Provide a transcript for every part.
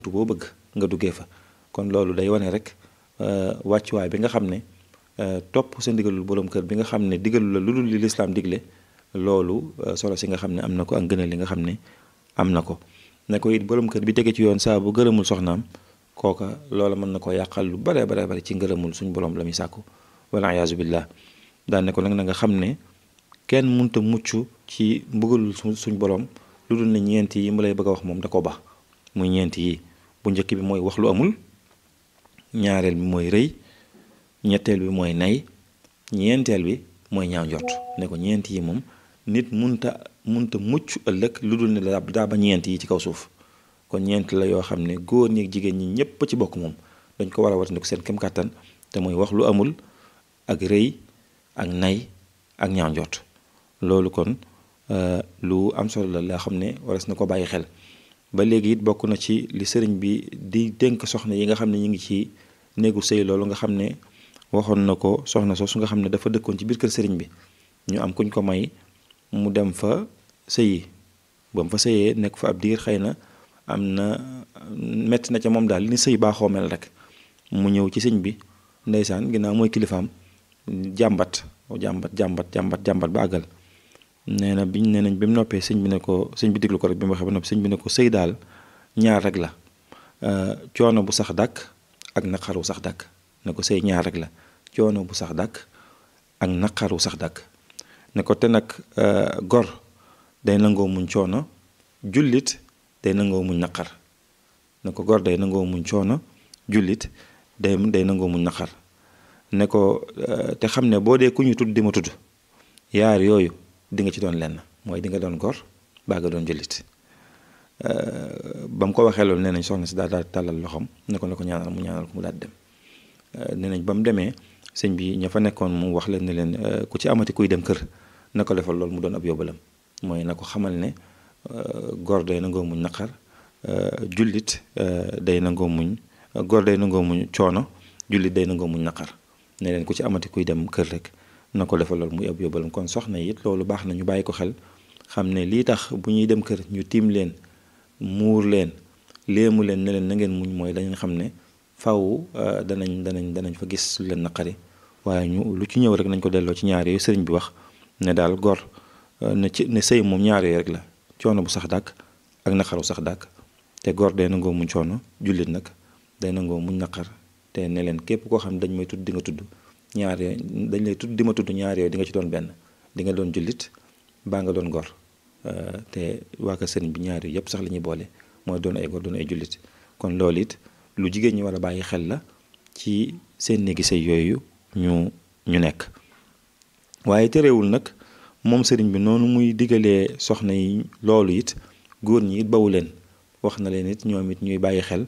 boo bëgg nga duggee fa kon loolu day wane rek wàccuwaay bi nga xam ne topp sa ndigalul borom kër bi nga xam ne digalu la lu dul li lislaam digle loolu solo si nga xam ne am na ko ak gënal li nga xam ne am na ko ne ko it borom kër bi tege ci yoon saa bu gërëmul soxnaam kooka loola mën na ko yàqal lu bare bare bare ci ngërëmul suñ borom la muy sàkku wala iyaazu billah daan ne ko nag na nga xam ne kenn munta mucc ci mbugalul suñ borom lu dul ne ñeent yi mu lay bëgg a wax moom da ko ba muy ñeent yi bu njëkk bi mooy wax lu amul ñaareel bi mooy rëy ñetteel bi mooy nay ñeenteel bi mooy ñaaw njort ne ko ñeent yi moom nit munta munta mucc ëllëg lu dul ne daa ba ñeent yi ci kaw suuf kon ñeent la yoo xam ne góor ñi ak jigéen ñi ñépp ci bokk moom dañ ko war a watandiku seen kem kàttan te mooy wax lu amul ak rëy ak nay ak ñaaw njort loolu kon lu am solo la laa xam ne waras na ko bàyyi xel ba léegi it bokk na ci li sëriñ bi di dénk soxna yi nga xam ne ñu ngi ci néegu sëy loolu nga xam ne waxoon na ko soxna soosu nga xam ne dafa dëkkoon ci biir kër sëriñ bi ñu am kuñ ko may mu dem fa sëyi ba mu fa sëyee nekk fa ab diir xëy na am na metti na ca moom daal li ni sëy baaxoo mel rek mu ñëw ci sëñ bi ndeysaan ginnaaw mooy kilifaam jàmbat jàmbat jàmbat jàmbat jàmbat ba àggal nee na biñ nee nañ bi mu noppee sëñ bi ne ko sëñ bi déglu ko rek bi mu waxee ba noppi sëñ bi ne ko sëy daal ñaar rek la coono bu sax dàkk ak naqaru sax dàkk ne ko sëy ñaar rek la coono bu sax dàkk ak naqaru sax dàkk ne ko te nag gor day nangoo muñ coono jullit day nangoo muñ naqar ne ko gor day nangoo muñ coono jullit day day nangoo muñ naqar ne ko te xam ne boo dee ku ñu tudd di ma tudd yaar yooyu di nga ci doon lenn mooy di nga doon gor baa nga doon jullit ba mu ko waxee loolu nee nañ soxna si daal daal tàllal loxoom ne ko ne ko ñaanal mu ñaanal ko mu daal dem nee nañ ba mu demee sëñ bi ña fa nekkoon mu wax leen ne leen ku ci amati kuy dem kër na ko defal loolu mu doon ab yóbbalam mooy na ko xamal ne gor day nangoo muñ naqar jullit day nangoo muñ gor day nangoo muñ coono jullit day nangoo muñ naqar ne leen ku ci amati kuy dem kër rek na ko defal loolu muy ab yóbbalam kon soxna it loolu baax na ñu bàyyi ko xel xam ne lii tax bu ñuy dem kër ñu tiim leen muur leen léemu leen ne leen na ngeen muñ mooy dañu xam ne faw danañ danañ danañ fa gis lu leen naqari waaye ñu lu ci ñëw rek nañ ko delloo ci ñaar yooyu sëriñ bi wax ne daal gor ne ci ne sëy moom ñaar yooyu rek la coono bu sax dàkk ak naqaru sax dàkk te gor day nangoo muñ coono jullit nag day nangoo muñ naqar te ne leen képp koo xam ne dañ may tudd di nga tudd ñaar yooyu dañ lay tudd di ma tudd ñaar yooyu di nga ci doon benn di nga doon jullit baa nga doon gor te waa ka sëriñ bi ñaar yooyu yëpp sax la ñuy boole mooy doon ay gor doon ay jullit kon loolu it lu jigéen ñi war a bàyyi xel la ci seen néegi sëy yooyu ñu ñu nekk waaye terewul nag moom sëriñ bi noonu muy digalee soxna yi loolu it góor ñi it bawu leen wax na leen it ñoom it ñuy bàyyi xel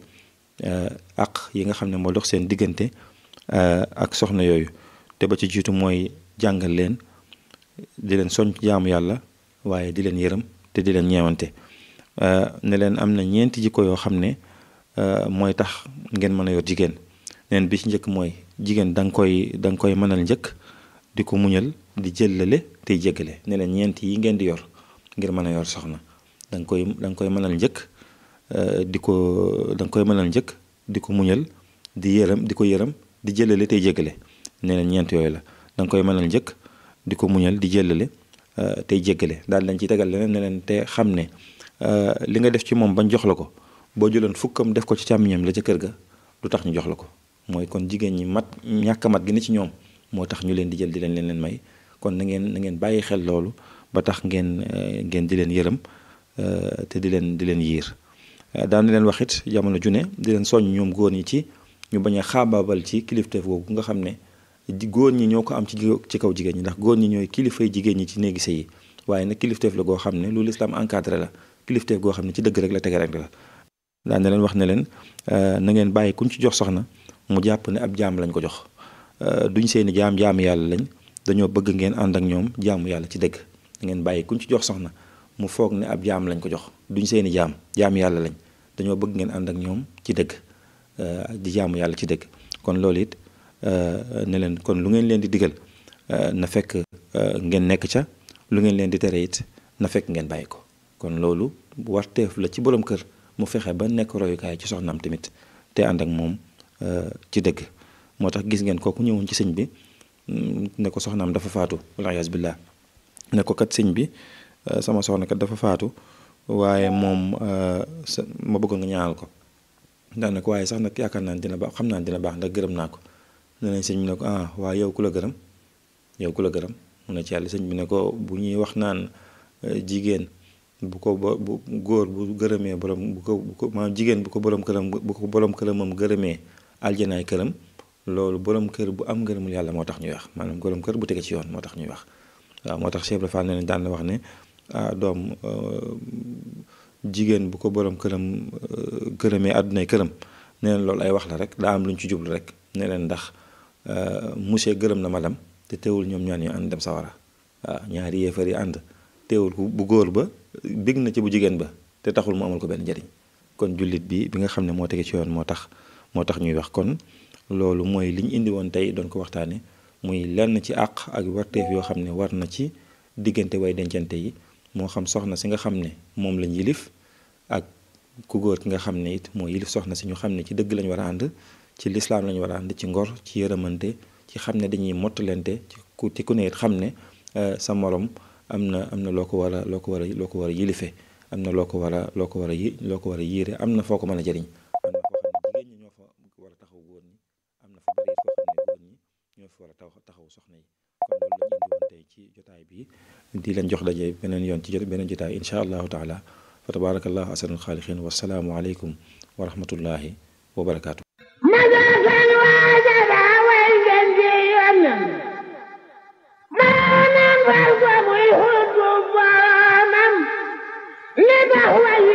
ak yi nga xam ne moo dox seen diggante ak soxna yooyu te ba ci jiitu mooy jàngal leen di leen soñ jaamu yàlla waaye di leen yërëm te di leen ñeewante ne leen am na ñeenti jikko yoo xam ne mooy tax ngeen mën a yor jigéen neen bi ci njëkk mooy jigéen da nga koy da nga koy mënal njëkk di ko muñal di jëllale tey jéggale ne leen ñeent yi ngeen di yor ngir mën a yor soxna da nga koy da nga koy mënal njëkk di ko da nga koy mënal njëkk di ko muñal di yërëm di ko yërëm di jëlale tey jéggale ne leen ñeent yooyu la da nga koy mënal njëkk di ko muñal di jëlale tey jéggale daal dañ ciy tegal leneen ne leen te xam ne li nga def ci moom bañ jox la ko boo jëloon fukkam def ko ci càmmiñam la ca kër ga du tax ñu jox la ko mooy kon jigéen ñi mat ñàkk mat gi ne ci ñoom moo tax ñu leen di jël di leen leen leen may kon na ngeen na ngeen bàyyi xel loolu ba tax ngeen ngeen di leen yërëm te di leen di leen yiir daan leen wax it jamono ju ne di leen soññ ñoom góor ñi ci ñu bañ a xaabaabal ci kilifteef boobu nga xam ne góor ñi ñoo ko am ci ci kaw jigéen ñi ndax góor ñi ñooy kilifay jigéen ñi ci néegi sëy yi waaye nag kilifteef la goo xam ne lu lislaam encadré la kilifteef goo xam ne ci dëgg rek la tege rek la daan na leen wax ne leen na ngeen bàyyi kuñ ci jox soxna mu jàpp ne ab jaam lañ ko jox duñ seeni jaam jaamu yàlla lañ dañoo bëgg ngeen ànd ak ñoom jaamu yàlla ci dëgg ngeen bàyyi kuñ ci jox soxna mu foog ne ab jaam lañ ko jox duñ seeni jaam jaamu yàlla lañ dañoo bëgg ngeen ànd ak ñoom ci dëgg di jaamu yàlla ci dëgg kon loolu it ne leen kon lu ngeen leen di digal na fekk ngeen nekk ca lu ngeen leen di tere it na fekk ngeen bàyyi ko kon loolu warteef la ci borom kër mu fexe ba nekk royukaay ci soxnaam tamit te ànd ak moom ci dëgg moo tax gis ngeen kooku ñëwoon ci sëñ bi ne ko soxnaam dafa faatu wala yaas billah ne ko kat sëñ bi sama soxna kat dafa faatu waaye moom ma bëggoon nga ñaanal ko ndax nag waaye sax nag yaakaar naa dina baax xam naa dina baax ndax gërëm naa ko ne nañ sëñ bi ne ko ah waaye yow ku la gërëm yow ku la gërëm mu ne ci yàlla sëñ bi ne ko bu ñuy wax naan jigéen bu ko ba bu góor bu gërëmee borom bu ko bu ko maanaam jigéen bu ko borom këram bu ko borom këramam gërëmee aljanaay këram loolu borom kër bu am ngërëmul yàlla moo tax ñuy wax maanaam borom kër bu tege ci yoon moo tax ñuy wax waaw moo tax Cheikh Ibra Fall ne daan na wax ne ah doom jigéen bu ko borom këram gërëmee àddunay këram ne leen loolu ay wax la rek daa am lu ñu ci jublu rek ne leen ndax monsieur gërëm na madame te teewul ñoom ñaan ñu ànd dem sawara waaw ñaari yéefar yi ànd teewul bu góor ba bég na ci bu jigéen ba te taxul mu amal ko benn njariñ kon jullit bi bi nga xam ne moo tege ci yoon moo tax moo tax ñuy wax kon loolu mooy li ñu indi woon tey doon ko waxtaane muy lenn ci àq ak warteef yoo xam ne war na ci diggante way dencante yi moo xam soxna si nga xam ne moom lañ yilif ak ku góor ki nga xam ne it moo yilif soxna si ñu xam ne ci dëgg lañ war a ànd ci lislaam lañ war a ànd ci ngor ci yërëmante ci xam ne dañuy mottalente ci ku ci ku ne it xam ne sa morom am na am na loo ko war a loo ko war a loo ko war a yilife am na loo ko war a loo ko war a yi loo ko war a yiire am na foo ko mën a jëriñ am na foo xam ne jigéen ñi ñoo fa war a taxaw góor ñi am na fa bari foo xam ne góor ñi ñoo fa war a taxaw soxna yi kon loolu la ñu indi woon tey ci jotaay bi di leen jox daje beneen yoon ci jot beneen jotaay insha allahu taala fa tabarakallahu asanul xaaliqin wasalaamu aleykum wa rahmatullahi wa barakaatu maanaam war ko muy xutbu boromam li tax way